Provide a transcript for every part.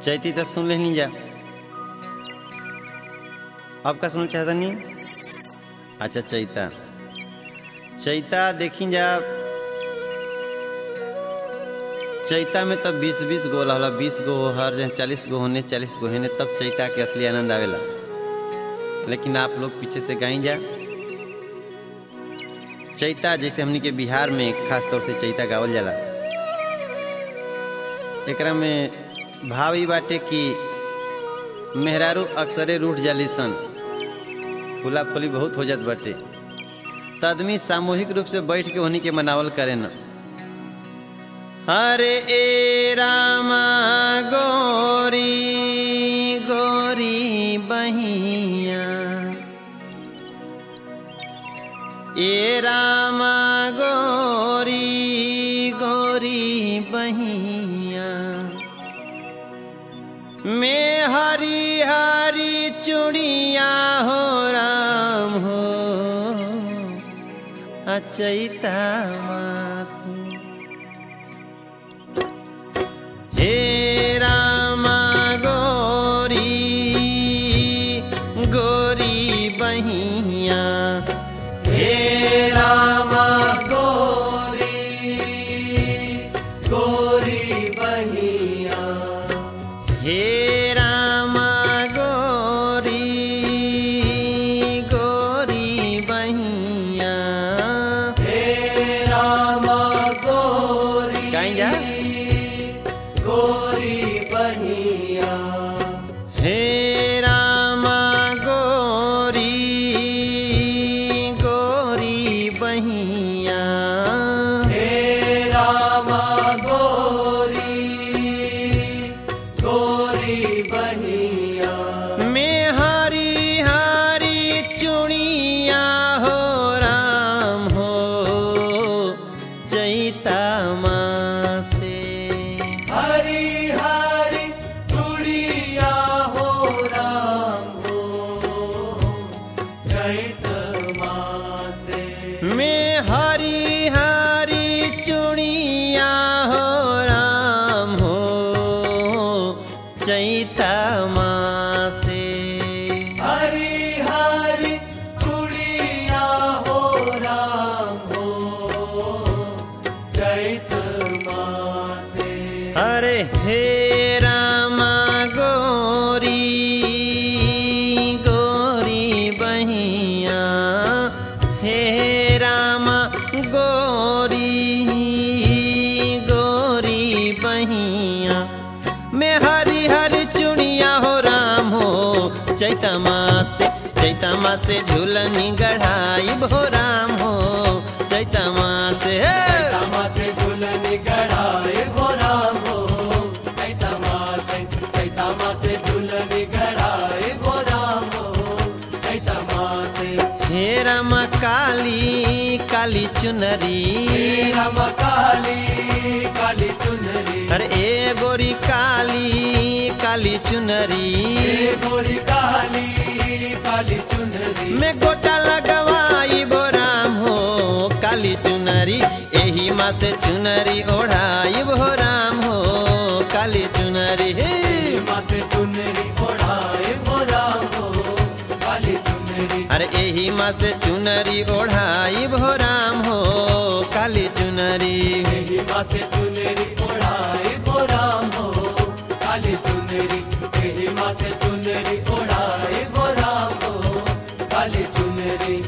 चैती तो सुन लेनी जा अब का सुनना चाहता नहीं अच्छा चैता चैता देखी जा चैता में तब बीस बीस गो होला बीस गो हो हर जहाँ चालीस गो होने चालीस गो होने तब चैता के असली आनंद आवेला लेकिन आप लोग पीछे से गाई जा चैता जैसे हमनी के बिहार में खास तौर से चैता गावल जाला एकरा में भाव ई बाटे कि मेहरारू अक्सरे रूठ जाली सन फूला फूली बहुत हो जात बाटे त आदमी सामूहिक रूप से बैठ के उन्हीं के मनावल करे न हरे ए रामा गोरी गोरी बहिया ए रामा गोरी गोरी बहिया में हरी हरी चूड़िया हो राम हो अचैता मासी हे रामा गोरी गोरी बहिया हे रामा गोरी गोरी बहिया हे रामा गोरी गोरी बहिया हे रामा गोरी कहीं जा गोरी बहिया हे रामा गोरी गोरी बहिया हे रामा गोरी गोरी बहिया में हरी हरी चुड़िया हो राम हो चैता माँ से हरी हरी चूड़िया हो राम हो चैत मासे में हरी हरी चुड़िया हो राम हो चैता माँ से हरी हरी चूड़िया हो राम हो चैत मासे अरे हे रामा गोरी गोरी बहिया हे रामा गोरी गोरी बहिया में हरी हरी चुड़िया हो राम हो चैता माँ से चैता माँ से झूलनी गढ़ाई भो राम हो चैता माँ से हे! तमा से दुल्हन गढ़ाए हो राम हो चैता मासे चैता मासे दुल्हन गढ़ाए हो राम हो चैता मासे हे राम काली काली चुनरी राम काली काली चुनरी अरे ए गोरी काली काली चुनरी हे गोरी काली काली चुनरी में गोटा लगवाई बो राम हो काली चुनरी एही माँ से चुनरी ओढ़ाई बो राम हो काली चुनरी हे माँ से चुनरी ओढ़ाए हो राम हो काली चुनरी अरे एही माँ से चुनरी ओढ़ाई बो राम हो काली चुनरी यही माँ से चुनरी ओढ़ाए हो राम हो काली चुनरी यही माँ से चुनरी ओढ़ाए हो राम हो काली चुनरी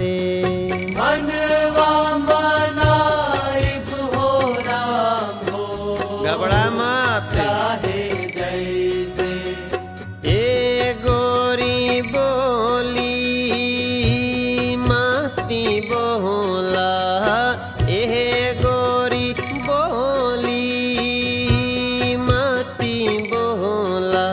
से मनवा मनाइब हो राम हो घबरा मत चाहे जैसे ए गोरी बोली माती बोला ए गोरी बोली माती बोला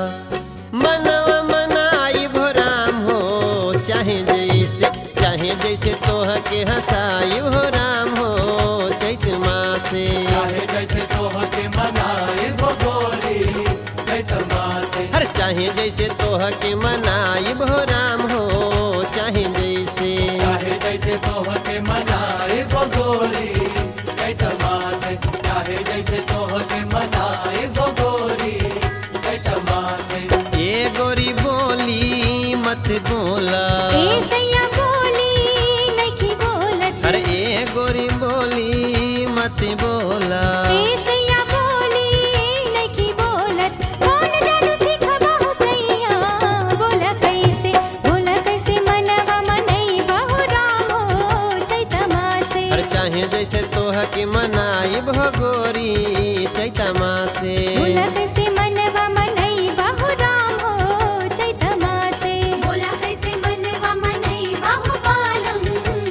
मनवा मनाई भोराम हो चाहे जैसे चाहे जैसे तोह के हंसाई भोराम हो चैत मासे चाहे जैसे तोह के मनाइब गोरी चैत मासे हर चाहे जैसे तोह के मनाई भोराम हो चाहे जैसे चाहे जैसे तोह के मनाइब गोरी चैत मासे चाहे जैसे तोह के मनाइब गोरी चैत मासे ये गोरी बोली मत बोला ए सैया बोली नइखी बोलत अरे ए गोरी बोली मत बोला ए सैया बोली नइखी बोलत कौन जादू सिखबा हो सैया बोला कैसे बोला कैसे मनवा मनई बहु राम हो चैतमा से हर चाहे जैसे तोह के मनाई भगोरी चैता मासे बोला कैसे मनवा मनई बहु राम हो चैतमा से बोला कैसे मनवा मनई बहु पालम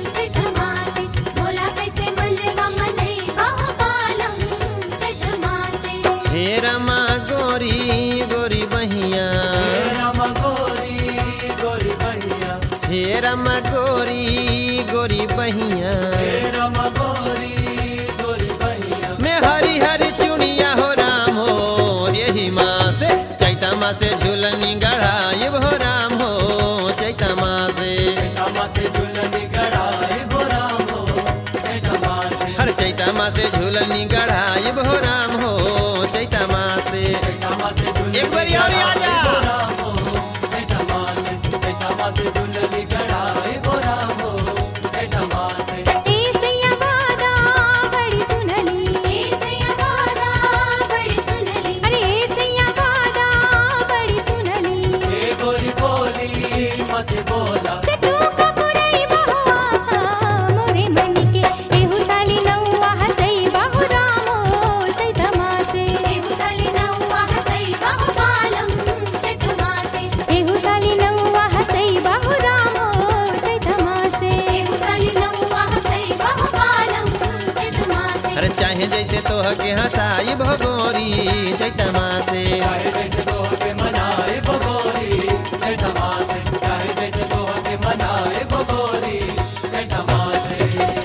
चैतमा से बोला कैसे मनवा मनई बहु पालम चैतमा से हे रमा गोरी गोरी बहिया राम गोरी गोरी बहिया हे रमा गोरी गोरी बहिया राम गोरी गोरी बहिया मैं हरी हरी चुनिया हो राम हो यही माँ से चैता माँ से झूलनी गढ़ाई हो राम हो चैता माँ से मासे झुलनी गड़ाई हो राम हो चैत मासे हर चैता माँ से झूलनी गढ़ाई हो राम हो चैता माँ से मासे झुलनी एक बारी और आ जा। हो राम हो चैत मासे चैत मासे झुलनी गड़ाई हो राम हो चैत मासे ए सैया वादा बड़ी सुनली ए सैया वादा बड़ी सुनली अरे ए सैया वादा बड़ी सुनली ए गोरी बोली मत बोला से तू पकुड़ई बहु आसा मोरे मन के एहु साली नौआ हसई बहु राम हो चैतमा से एहु साली नौआ हसई बहु पालम चैतमा से एहु साली नौआ हसई बहु राम हो चैतमा से एहु साली नौआ हसई बहु पालम चैतमा से अरे चाहे जैसे तोह के हंसाई भगोरी चैता माँ से चाहे जैसे तोह के मनाए बगोरी चैत मासे चाहे जैसे तोह के मनाए बगोरी चैत मासे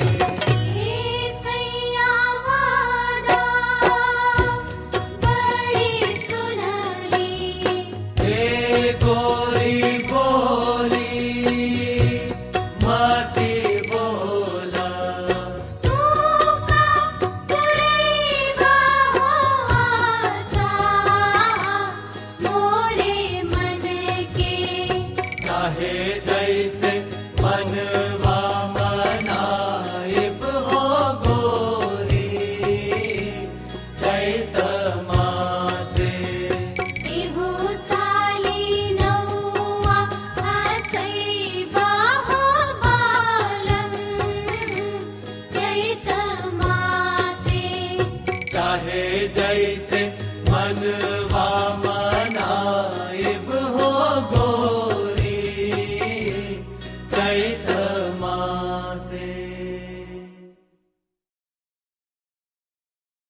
ए सैया वादा बड़ी सुनली ए गोरी बोली मती बोला तू का पुरैबा हो आसा मोरे मन के चाहे जैसे मनवा मनाइब हो गोरी चैत मासे एहु साली नौआ हसई बाहो बालम चैत मासे चाहे जैसे मन